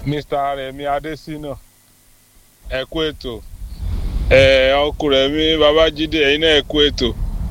mr remi adesina ẹ kú ètò ẹ ọkùnrin mi babájídé ẹ̀yin náà ẹ kú ètò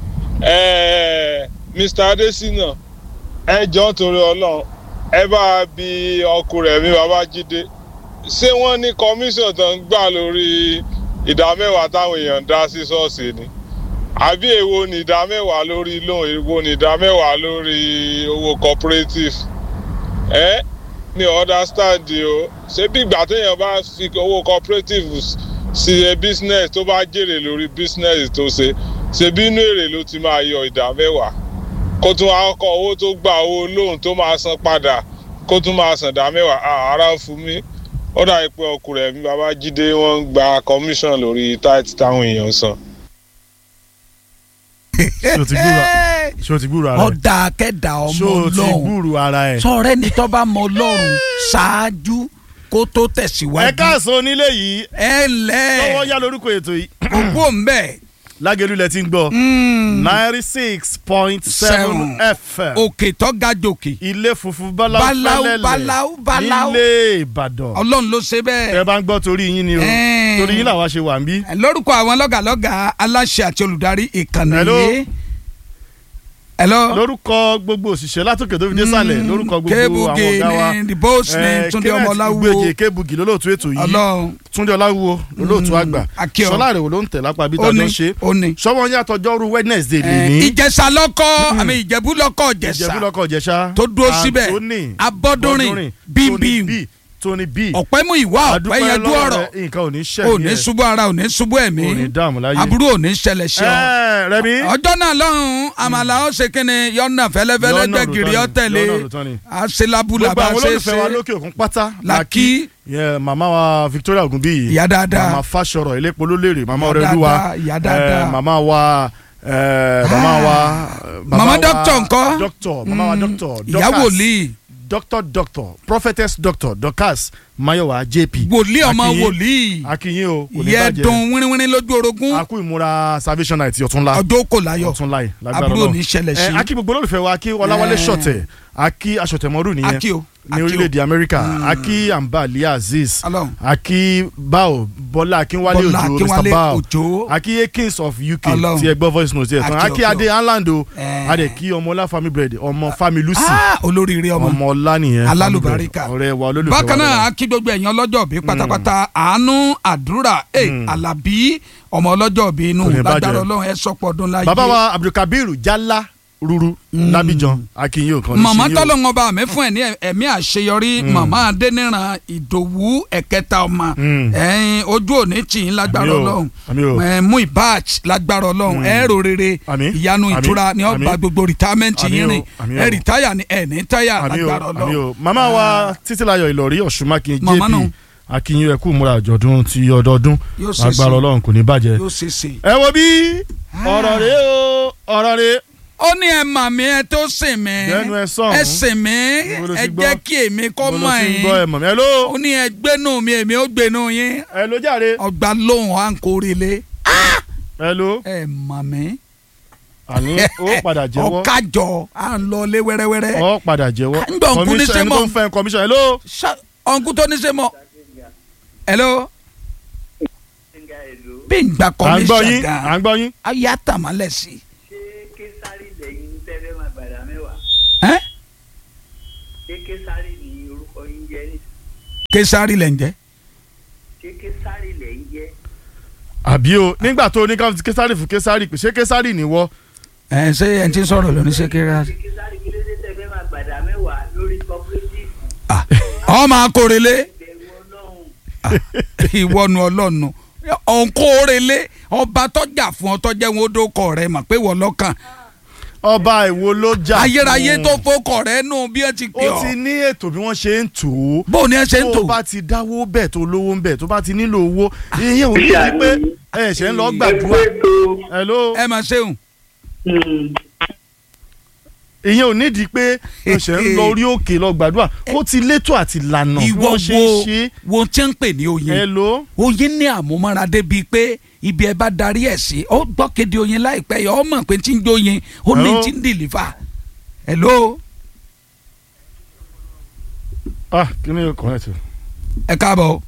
ẹ mr adesina ẹ jọ torí ọlọ́run ẹ bá bi ọkùnrin mi babájídé ṣé wọ́n ní kọmíṣọ̀n tó ń gbà lórí ìdá mẹ́wàá táwọn èèyàn ń dá sí ṣọ́ọ̀ṣì ni àbí èwo ni ìdá mẹ́wàá lórí loan èwo ni ìdá mẹ́wàá lórí owó cooperative ẹ mi ò understand o ṣé bí ìgbà téèyàn bá fi owó cooperative sí ẹ business tó bá jèrè lórí business tó ṣe ṣe bí inú èrè ló ti máa yọ ìdá mẹ́wàá kó tún wá kọ owó tó gba owó loan tó máa san padà kó tún máa san ìdá mẹ́wàá ara fún mi ó dàbí pé ọkùnrin ẹ̀mí babájídé wọ́n ń gba commission lórí tight táwọn èèyàn san. ṣé o ti gbúrò ṣé o ti gbúrò ara ẹ ọ̀dà akẹ́dà ọmọ ṣé o ti ọlọ́run gbúrò ara ẹ. sọ̀rọ̀ ẹni tó bá mọ ọlọ́run ṣáájú kó tó ẹ tẹ̀síwájú. káàsán onílé yìí ẹ lọ́wọ́ lẹ́ yá lórúkọ ètò yìí òkú òǹbẹ̀ lágẹ̀lú lẹ ti ń gbọ́ ninety six point seven Seven. fm òkè tó ga jòkè ilé funfun báláú Báláú, fẹ́lẹ́lẹ̀ báláú, báláú. nílé ìbàdàn ọlọ́run ló ṣe ẹ bẹ́ẹ̀. bá ń gbọ́ torí yín ni o Ẹ́ẹ̀. torí yín làwa ṣe wà ń bí. lórúkọ àwọn lọ́gàlọ́gà aláṣẹ àti olùdarí ìkànnì Hello. yìí. hello. lórúkọ gbogbo òṣìṣẹ́ látòkè tó fi dé sàlẹ̀ lórúkọ gbogbo àwọn Kébugi ọ̀gá wa ni the boss ni Eh, Túndé Kenneth Ọmọláwúwo. Ìgbèjì Kébugi lólóòtú ètò yìí ọlọ́run Túndé Ọláwúwo lólóòtú àgbà Akíọ. Ṣọlá Àrẹ̀wò ló ń tẹ̀ lápá bí ó tàjọ́ ní ń ṣe ó ní. sọ́wọ́n yín àtọjọ́rú Wednesday lè Eh, ní ìjẹ̀ṣà lọ́kọ́ àmì ìjẹ̀bú lọ́kọ́ ìjẹ̀bú ìjẹ̀ṣà lọ́kọ̀ ìjẹ̀ṣà tó dúró síbẹ̀ Anthony abọ́dúnrìn bímbím Tony B ọ̀pẹ́ mú ìwà ọ̀pẹ́ adúpẹ́ yanjú lọ́wọ́ ọ̀rọ̀ rẹ, nǹkan ò ní ò ṣẹ̀mí ní ẹ̀ ṣubú ara ò ní ṣubú ẹ̀mí ò ní dààmú láyé. aburú ò ní ṣẹlẹ̀ sí ọ. Ẹ, Rẹ̀mí ọjọ́ náà lọ́hùn-ún àmàlà ó ṣe kí ni yọ̀nà fẹ́lẹ́fẹ́lẹ́ Yọ̀nà gbẹ̀gìrì òrùtọ́ ni, ọ̀tẹ̀lẹ̀ yọ̀nà òrùtọ́ ni. àṣelabula gbogbo bá àwọn ṣe olólùfẹ́ wa ṣe lókè òkun pátá làkì Yeah, màmá wa Victoria Ogunbiyi ìyá dáadáa màmá Fáṣọrọ̀ Ilépo Lólèrè màmá Ìyá Ọrẹ́lúwa dáadáa, ìyá dáadáa. eh, màmá wa eh, màmá wa Màmá doctor ńkọ́? doctor màmá wa doctor ìyá Dorcas, wòlíì doctor doctor prophetess doctor Dorcas Mayowa JP wòlíì ọmọ Akínyìn- wòlíì akínyìn o kò ní ìyẹ́ bàjẹ́ dùn wíníwíní lójú orogún a kú ìmúra salvation night ọ̀túnla ọjọ́ kò láyọ̀ ọ̀túnla yìí lágbára aburú ò Ọlọ́run. ní ṣẹlẹ̀ sí Eh, akí gbogbo olólùfẹ́ wa akí Ọláwálé Eh. Ṣọ̀tẹ̀ akí aṣọ̀tẹ̀mọ́rù nìyẹn akí o ní akí o. orílẹ̀-èdè Amẹ́ríkà akí Ambali Aziz Ọlọ́run. akí Bao Bọ́lá Akínwálé Bọ́lá Òjó Akínwálé Mr Bao Òjó. akí Akins of UK Ọlọ́run. tí ẹ gbọ́ voice note yẹ tán Akí akí ọkọ. Adé Anland o Eh. adé kí ọmọọlá family bread ọmọ family Lucy Ah, olóríire ọmọ ọmọọlá nìyẹn Alálùbáríkà. family bread, ọ̀rẹ́ wa olólùfẹ́ wa bákan náà lọ́wọ́. a kí gbogbo ẹ̀yàn ọlọ́jọ́ bí pátápátá àánú àdúrà ẹ̀ alábí ọmọ ọlọ́jọ́ bí inú Kò ní bàjẹ́. lágbára ọlọ́run ẹ sọ́pọ̀ ọdún láyé. bàbá wa Abdulkabir Jalla ruru Lábíjan akínyìn ò kàn ní màmá sí yín o. tọ́lọ́ngàn bá mi fún ẹ̀ ní ẹ̀mí àṣeyọrí màmá adẹ́niran ìdòwú ẹ̀kẹta ọmọ Mm. ẹ̀yin ojú òní tì í lágbára Àmín o, ọlọ́run àmín o. ẹ̀, mú ìbáàch lágbára ọlọ́run ẹ̀rọ rere Àmín, ìyanu àmín, ìtura ni ó àmín. gba gbogbo rìtámẹ́ǹtì Àmín yín o, rìn àmín o. ẹ̀ rìtáyà ni ẹ̀ ní táyà àmì o lágbára àmì ọlọ́run. o màmá wa títílayọ̀ ìlọrí ọ̀ṣunmákin Màmá jp nù. akínyìn ẹ̀kú múra àjọ̀dún ti ọdọọdún Yóò ṣe agbára sí. ọlọ́run kò ní bàjẹ́. yóò ṣe é ṣe. ẹ wo bí ọ̀rọ̀ rẹ o ọ̀rọ̀ rẹ ó ní ẹ mà mí ẹ tó sìn mí Dẹnu ẹ sọ̀hún. ẹ sìn mí Níbo ló ti ẹ gbọ́? jẹ́ kí èmi kọ́ mo lọ mọ̀ sí ń gbọ́ ẹ yín mọ̀ mi ẹ ló ó ní ẹ gbénú mi èmi ó gbénú yín ẹ ló jàre ọgbà lóhùn à ń kórìlé ẹ ló ẹ mà mí àní ó padà jẹ́wọ́ ọ̀kájọ à ń lọ lé wẹ́rẹ́wẹ́rẹ́ ó padà jẹ́wọ́ ń gbọ́ nkú ní Commission- ẹni sẹ́mọ̀. tó ń fẹ́ commission ẹ ló Ṣá- ọ̀nkú tó ní ṣe mọ́ hello bí n gba à ń gbọ́ kọ́míṣà yín à gan ń gbọ́ yín ayé àtàmálẹ̀ sí ṣé késàrì lẹ́yìn tẹ́lẹ̀ máa gbàdá mẹ́wàá ẹ́ ṣé késàrì ní orúkọ yín jẹ́ ní késàrì lẹ̀ ń jẹ́ ṣé késàrì lẹ́yìn jẹ́ àbí o nígbà tó ní ká fi késàrì fún késàrì pé ṣé késàrì nìwọ ẹ ṣé ẹ ti ń sọ̀rọ̀ lóní ṣé késàrì. ṣé késàrì kí ló dé tẹ́lẹ̀ máa gbàdá mẹ́wàá lórí cooperative Ah, ọmọ akórelé bẹ̀rù ọlọ́run ìwọ́nu ọlọ́nu ọ̀nkórelé ọba tọ́jà fún ọ tọ́jẹ́ wọn ó dókọ̀ rẹ mà pé wọ́n lọ́kàn ọba ìwo ló jà ayérayé fún? tó fọkọ̀ rẹ nù bí ẹ ti pè ó ti ọ́ ní ètò bí wọ́n ṣe ń tò ó bó ni ẹ ṣe ń tò tó bá ti dáwó bẹ̀ tó lówó ń bẹ̀ tó bá ti nílò owó ìyẹn ò ní í pé ẹ ṣe ń lọ gbàdúrà hello ẹ mà ṣeun ìyẹn ò nídìí pé ẹ ṣe ń lọ orí òkè lọ gbàdúrà ó ti létò àti lànà bí ìwọ wọ́n ṣe ń wo ṣe wo tí ń pè ní oyin hello oyin ní àmúmọ́ra débi pé ibi ẹ bá darí ẹ̀ sí ó gbọ́ kéde oyin láìpẹ́ yọ ọ mọ̀ pé tí ń jóyin ó ní Hello? tí ń dìlífà hello ah kí ni kò rẹ̀ tó ẹ káàbọ̀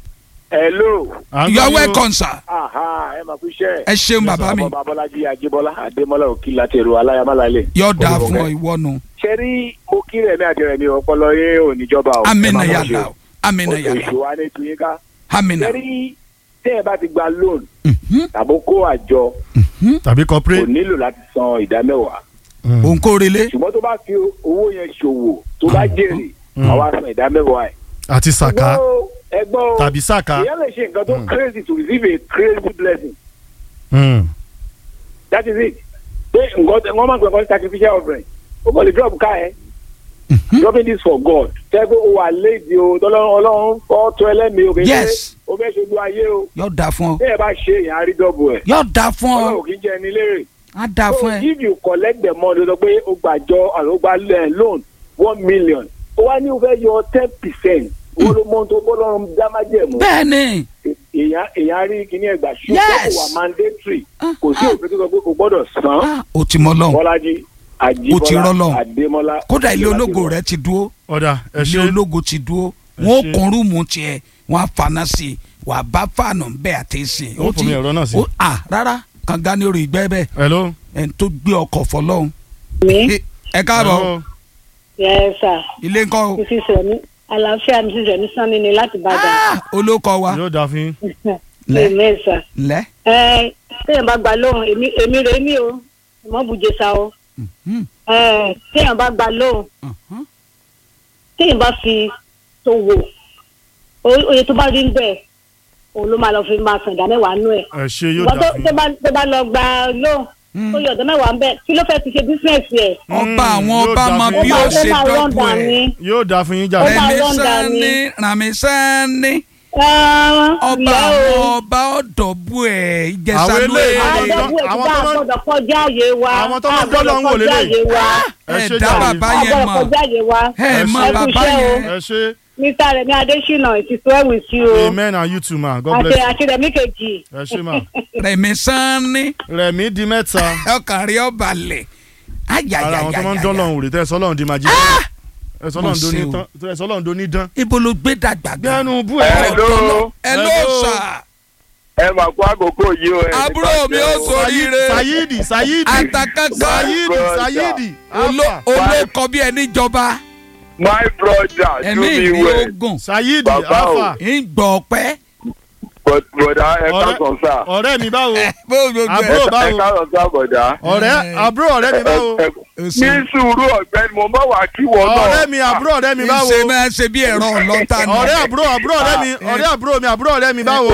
hello À ń you are gbọ́ yín o. welcome sir aha ẹ máa fi iṣẹ́ ẹ ṣeun bàbá mi ọmọ babọ́lájí ajébọ́lá adémọ́lá òkì láti èrò aláyàmálálẹ̀. yóò dáa fún ọ ìwọ nu ṣe rí mo kí rẹ̀ ní àdìrẹ̀ mi ọpọlọ yé òníjọba o. amina ẹ má mọ̀ yàrá ṣe o amina o. yàrá oṣù wa ní tiyín ká. amina ṣe rí tẹ́ ẹ bá ti gba loan Mhm, tàbí kó àjọ tàbí kò corporate. nílò láti san ìdá mẹ́wàá òun kò relé ṣùgbọ́n tó bá fi owó yẹn ṣòwò tó bá jèrè àwa san ìdá mẹ́wàá ẹ̀. àti sàká ẹgbọ́n o, ẹgbọ́n o tàbí sàká. èèyàn lè ṣe nǹkan tó crazy to receive a crazy blessing Mm. that is it pé nǹkan tẹ wọ́n máa ń pè nǹkan sacrificial offering o kò lè drop ká ẹ dropping this for God tẹ́ pé o wà léèdì o tọ́lọ́run ọlọ́run fọ́ tó ẹlẹ́mìí o kì í ṣe Yes. o fẹ́ ṣojú ayé o yóò dáa fún ọ bẹ́ẹ̀ bá ṣe èèyàn á rí dọ́bù ẹ̀ yóò dáa fún ọ ọlọ́run kì í jẹ́ ẹni lérè á dáa so fún ẹ if you collect the money o sọ pé o gbàjọ àti o gba eh, loan one million o wá ní o fẹ́ yọ ten percent owó ló mọ́ tó bọ́lọ́run dámájẹ̀mú bẹ́ẹ̀ ni èèyàn èèyàn rí kíní ẹgbà ṣùgbọ́n Yes. kò wà mandatory Ah, kò sí ah. òfin tó sọ pé kò gbọ́dọ̀ san Ah, o ti mọ lọ́hùn bọ́lájí Ó ti rọ́ lọ́hùn. àjíbọ́lá àdémọ́lá kódà ilé ológo rẹ ti dúró ọ̀dà ẹ ilé ṣe ológo ti dúró Ẹ wọn ò ṣé. kún rúùmù tiẹ̀ wọn á fana sí i wà á bá fàánù bẹ́ẹ̀ àti sìn. Ó fòmí ẹ̀rọ náà sí. ó- à rárá kànga ní orí ìgbẹ́ bẹ́ẹ̀ hello. ẹni tó gbé ọkọ̀ fọlọ́hún. mi Ẹ- ẹ káàbọ̀ Hello. yẹ sà ilé ńkọ́ o mrs remi àlàáfíà mrs remi sanni ni láti bàdàn Ah, olóko wa yóò dáa fún yín. lẹ èmi sà lẹ. ẹ téèyàn bá gba lóhùn èmi èmi rè mí o ìmọ̀ bùjẹ sa o Mhm, ẹ téèyàn bá gba lóhùn mhm. téèyàn bá fi tó wò o- oye tó bá rí ń bẹ̀ òun ló máa lọ fi máa sàn ìdá mẹ́wàá nú ẹ̀ ẹ ṣe yóò ìwọ dáa tó fún tó yín. bá tó bá lọ gba lóhùn Mm. tó yọ ọ̀dọ́ mẹ́wàá ń bẹ̀ kí ló fẹ́ ti ṣe bísíǹsì ẹ̀ ọba àwọn yóò ọba dáa mọ fún bí yín. ó ó ṣe máa dọ́gbù rọ́ǹdà ẹ̀ ni yóò dáa fún yín Ó jàre. máa rẹmi rọ́ǹdà sanni ni. rami sanni Ah, ọba ilẹ̀ àwọn o. ọba ọ̀dọ̀bù ẹ̀ ìjẹsà Àwọn ló eléyìí èrè àwọn àwọn tó- tó àwọn tó máa- gbọ́dọ̀ kọjá àyè wa àwọn tó máa a gbọ́dọ̀ dọ́lọ̀ ń wò kọjá lélẹ̀. àyè wa ẹ ẹ ṣe dá jàre. bàbá a yẹn gbọ́dọ̀ mọ̀ kọjá àyè wa ẹ mọ ẹ kú bàbá iṣẹ́ o. yẹn ẹ ṣe mr remi adesina it is well with you o amen and you too ma god àti bless you. àti remi kejì ẹ ṣe ma. rẹmi sanni rẹ̀mí di mẹ́ta. ọkàn rí ọba lẹ ara àwọn tó máa ń dọ́lọ̀ ayayayaya ń wòlé tẹ́ ẹ sọ́lọ́ ń di màjí. ẹ sọ́lọ́ ń do ní Mo ṣe o. tán ẹ sọ́lọ́ ń do ní dán. ibo ló gbé dàgbà gan gbẹ́nu bú ẹ. Hello. ẹ ló Hello. sà ẹ máa kó àkókò yìí o. ẹ ní àbúrò mi ó bàjẹ́ o. ṣoríire sayidi sayidi àtàkàkà sayidi brother. sayidi. Olo- olókọ bí ẹni jọba my brother ẹ̀mí do me ìrí well ogun sayidi Bàbá o. alfa. ń gbọ́ ọpẹ́ but bọ̀dá ẹ Ọ̀rẹ́- káàsán sá ọ̀rẹ́ mi báwo. bó gbogbo Àbúrò ẹ̀ báwo? ẹ káàsán sá bọ̀dá. ọ̀rẹ́ àbúrò ọ̀rẹ́ mi báwo. Ẹ- ẹ- Ó ní ṣe- sùúrù ọ̀gbẹ́ni mo bá wà kí wọ́n náà. ọ̀rẹ́ mi àbúrò ọ̀rẹ́ mi báwo. ṣe máa ṣe bí ẹ̀rọ ọlọ́ta nù. ọ̀rẹ́ àbúrò àbúrò ọ̀rẹ́ mi Ah, ọ̀rẹ́ àbúrò mi àbúrò ọ̀rẹ́ mi báwo.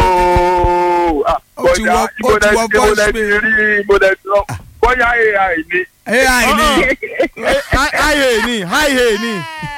ooo ah, Ó ti bọ̀dá wọ- ó ibo ti lẹ wọ ibo voice lẹ ti mail. rí ibo lẹ ti lọ bóyá ai ni. ai ni háìhè ni háìhè ni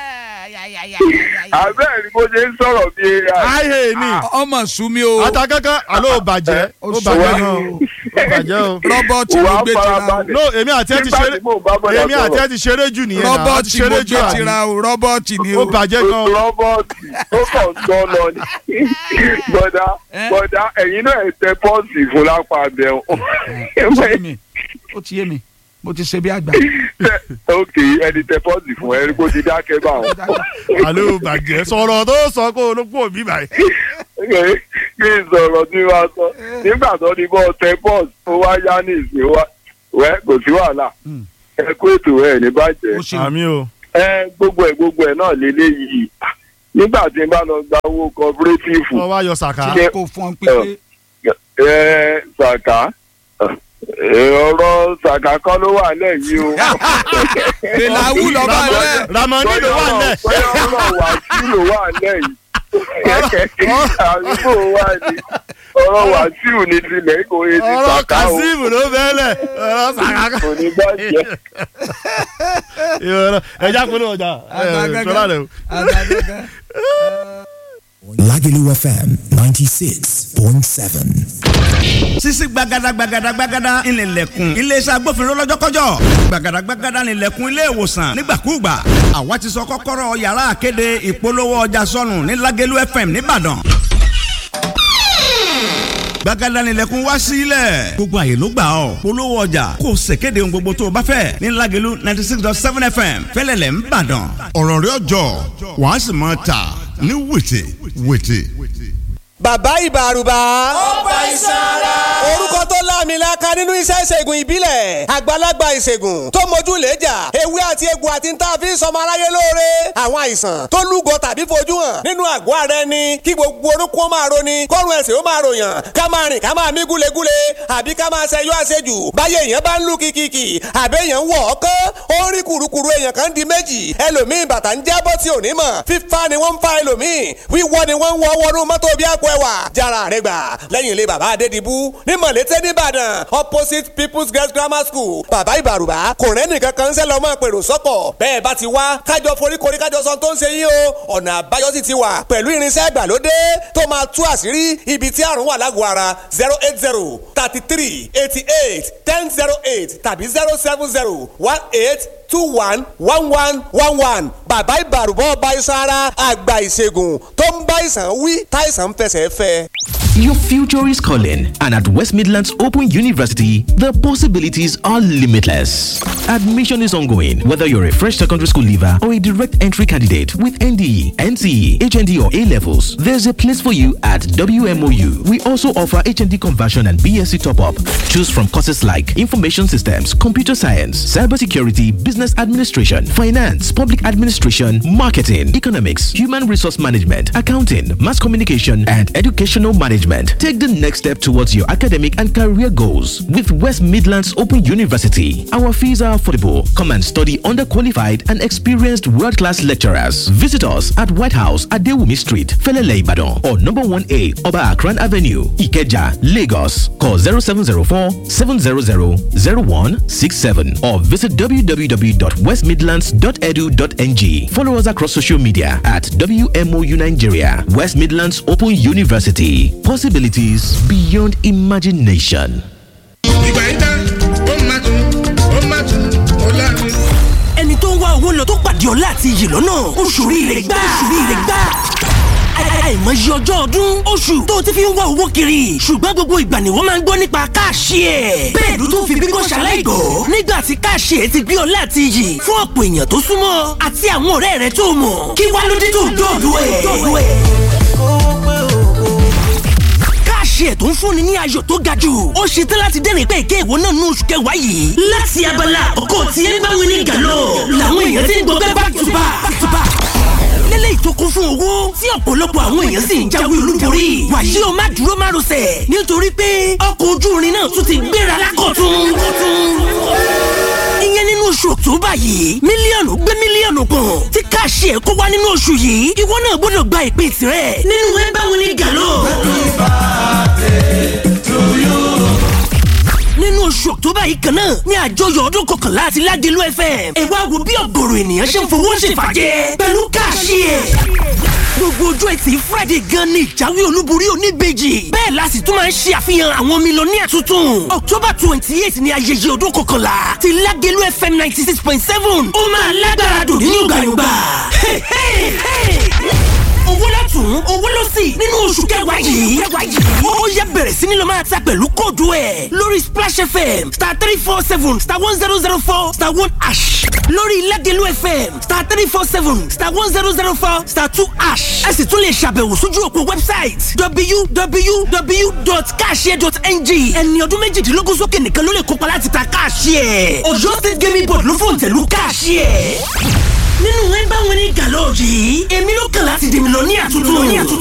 àbẹ́ẹ̀ ni bó ṣe ń sọ̀rọ̀ bí ai. háìhè ni. ọmọ sumi o atakankan alo ò bàjẹ́ Ó ó sọ bàjẹ́ wá. gan o ó bàjẹ́ o. rọ́bọ̀tì ló Wà á gbé tira o farabalẹ̀. no èmi àti ẹ ti Nígbà ṣeré tí mò ń bá bọ́dà èmi àti ẹ sọ̀rọ̀. ti ṣeré jù nìyẹn náà a ti rọ́bọ̀tì ló ṣeré gbé jù àbí tira o rọ́bọ̀tì ni ó o bàjẹ́ gan o. rọ́bọ̀tì ó kàn sọ lọ ni. bọ̀dá Eh? bọ̀dá ẹ̀yin náà ẹ̀ tẹ pọ́ọ̀sì fún lápá abẹ́ ó ti yé mi ó ti yé mi mo ti ṣe bí àgbà ok ẹni tẹ pọ́ọ̀sì fún ẹ kó ti dákẹ́ bá wọn. alo ò bàjẹ́ sọ̀rọ̀ tó sọ kó o ló pò mí báyìí. kí n sọ̀rọ̀ tí wàá sọ nígbà tó ní bọ́ tẹ pọ́ọ̀sì ó wá yá ní ìsìn wa wẹ́ kò sí wàhálà Mm. ẹ kó ètò ẹ ní bàjẹ́ ó ṣe àmì o ẹ gbogbo ẹ gbogbo ẹ náà lélẹ́yìí nígbà tí n bá lọ gba owó cooperative wọ́n wá yọ sàká. Ṣé- kó fún ọ pípé ẹ ṣàkà ẹ, ọ̀rọ̀ ṣàkà kan ló wà lẹ́yìn o. bẹ̀làwù lọ́ba rẹ̀ ramani ló wà nílẹ̀. bóyá ọ̀rọ̀ wà sí ló wà lẹ́yìn. àdúgbò wa ni ọ̀rọ̀ wà sí òní tilẹ̀ kò yé ti ọ̀rọ̀ ṣàkà o kazeem ló bẹ́ẹ̀lẹ̀ ọ̀rọ̀ sàká. kò ní bàjẹ́. ìrọ̀rọ̀ ẹja kúló ọjà ṣọlá rẹ o. Lagelu FM 96.7. sisi gbagada gbagada gbagada ńlẹ̀lẹ̀kùn iléeṣẹ́ agbófinró lọ́jọ́kọ́jọ́ gbagada gbagada ńlẹ̀lẹ̀kùn ilé ìwòsàn nígbàkúùgbà àwa ti sọ kọ́kọ́rọ́ yàrá àkéde ìpolówó ọjà sọnù ní Lagelu FM nìbàdàn gbagada ńlẹ̀kùn wá sílẹ̀ gbogbo àyè ló gbà ọ́ polówó ọjà kò ṣèkéde ohun gbogbo tó o bá fẹ́ ní Lagelu ninety six dot seven FM fẹ́lẹ́lẹ̀ ńbàdàn ọ̀rọ̀ rẹ̀ ọjọ́ wàá sì máa tà ní wètè wètè. bàbá ìbàrùbà. ọba ìsara. orúkọ tó láàmìlaka nínú iṣẹ́ ìṣègùn ìbílẹ̀ àgbàlagbà ìṣègùn tó mójú lẹ́jà ewé àti egbò àti ń tà fi ń sọmọ aráyé lóore àwọn àìsàn tó lúgọ tàbí fojú hàn nínú àgọ́ ara ẹni kí gbogbo orúkọ ó máa roni kọ́run ẹ̀sìn ó máa ròyàn ká máa rìn ká máa mí gúlegúle àbí ká máa ṣẹyọ àṣejù báyé èèyàn bá ń lù kìkìkì àbẹ́ èèyàn ń wọ̀ ọ́kán ó ń rí kùrukùru èèyàn kan di méjì ẹlòmíì bàtà ń jábọ́ tí ò ní mọ̀ fífa ni wọ́n ń fa ẹlòmíì wíwọ́ ni wọ́n ń wọ́ wọnú mọ́tò bí àpò ẹwà jára rẹ gbà lẹ́yìn ilé bàbá adédìbú ní mọ̀lété nìbàdàn opposite people's girls grammar school bàbá ìbàrùbá kò rẹ́nì kankan ń sẹ́ lọ́mọ pèrò sọ́kọ̀ bẹ́ẹ̀ bá ti wá kájọ foríkorí kájọ sọ tó ń ṣe yín o ọ̀nà àbáyọ sì ti wà pẹ̀lú irinṣẹ́ ìgbàlódé tó máa tú àṣírí ibi tí àrùn wà lágọ̀ọ́ ara zero eight zero thirty three eighty eight ten zero eight tàbí zero seven zero one eight two one one one one one bàbá ìbàrùbọ̀ ọba iṣan ara àgbà ìṣègùn tó ń bá ìsàn wí táìsàn ń fẹsẹ̀ fẹ́. Your future is calling, and at West Midlands Open University, the possibilities are limitless. Admission is ongoing, whether you're a fresh secondary school leaver or a direct entry candidate with NDE, NCE, HND, or A levels. There's a place for you at WMOU. We also offer HND conversion and BSc top up. Choose from courses like Information Systems, Computer Science, Cybersecurity, Business Administration, Finance, Public Administration, Marketing, Economics, Human Resource Management, Accounting, Mass Communication, and Educational Management. Take the next step towards your academic and career goals with West Midlands Open University. Our fees are affordable. Come and study under qualified and experienced world class lecturers. Visit us at White House at Dewumi Street, Felele Ibadan, or number 1A Oba Akran Avenue, Ikeja, Lagos. Call 0704 700 0167 or visit www.westmidlands.edu.ng. Follow us across social media at WMOU Nigeria, West Midlands Open University. Possibilities beyond imagination. ìgbà yìí tán ó máa tún ó máa tún ó láàrin. ẹni tó ń wá owó lọ tó pàdé ọlá àti iyì lọ́nà oṣù rire gbà oṣù rire gbà àìmọye ọjọ́ ọdún oṣù tó ti fi ń wá owó kiri ṣùgbọ́n gbogbo ìgbà ni wọ́n máa ń gbọ́ nípa káàṣì ẹ̀. bẹ́ẹ̀ ló tún fi bíbọ́ ṣaláìgbọ́ nígbà tí káàṣì ẹ̀ ti gbé ọlá àti iyì fún ọ̀pọ̀ èèyàn tó súnmọ́ àti àwọn ọ̀rẹ́ rẹ̀ tó mọ̀ kí wá ló dé tó dọ̀dọ̀ ẹ̀. káàṣì ẹ̀ tó ń fúnni ní ayọ̀ tó ga jù ó ṣe tán láti dẹ́rìn pé èké ìwọ náà ní oṣù kẹwàá yìí. láti abala àkọ́kọ́ tí ẹ bá wí ní gàlọ́ làwọn èèyàn ti ń gbọ́ back to back back to back lélẹ́yìí tó kún fún owó tí ọ̀pọ̀lọpọ̀ àwọn èèyàn sì ń jáwé olúborí. wàyí o má dúró má rọsẹ̀ nítorí pé ọkọ̀ ojú irin náà tún ti gbéra lákọ̀tún. ìyẹn nínú oṣù october yìí mílíọ̀nù gbé mílíọ̀nù kan tí káàṣì ẹ̀ kó wá nínú oṣù yìí ìwọ náà gbọ́dọ̀ gba ìpín tirẹ̀ nínú ẹ bá wọn ní gàlọ́. nínú oṣù october yìí kan náà ní àjọyọ̀ ọdún kọkànlá àti ládìlú fm ẹ wá wo bí ọ̀gọ̀rọ̀ ènìyàn ṣe ń fowó ṣèfàjẹ́ pẹ̀lú káàṣì ẹ̀. gbogbo ojú ẹtì friday gan ni ìjáwé olúborí oníbejì bẹ́ẹ̀ la sì tún máa ń ṣe àfihàn àwọn mílíọ̀nìyà tuntun october twenty eight ni ayẹyẹ ọdún kọkànlá ti ládìlú fm ninety six point seven ó máa lágbára dùn ní yọ̀gbàyọ̀gbà owó lọ́tún owó lọ́sì nínú oṣù kẹwàá yìí. ó yẹ bẹ̀rẹ̀ sí ni lọ máa ta pẹ̀lú kóòdù ẹ̀ lórí splash fm star three four seven star one zero zero four star one ash lórí ilẹ̀dẹ̀lú fm star three four seven star one zero zero four star two ash. ẹ sì tún lè ṣàbẹ̀wò sójú òpó website www.cashier.ng ẹni ọdún méjìdínlógún sókè nìkan ló lè kópa láti ta cashier. ọ̀yọ́ state gaming board ló fòǹtẹ̀lú cashier nínú ẹ bá wọn ní gàlọ́ yìí èmi ló kàn láti dèmi lọ ní àtúntò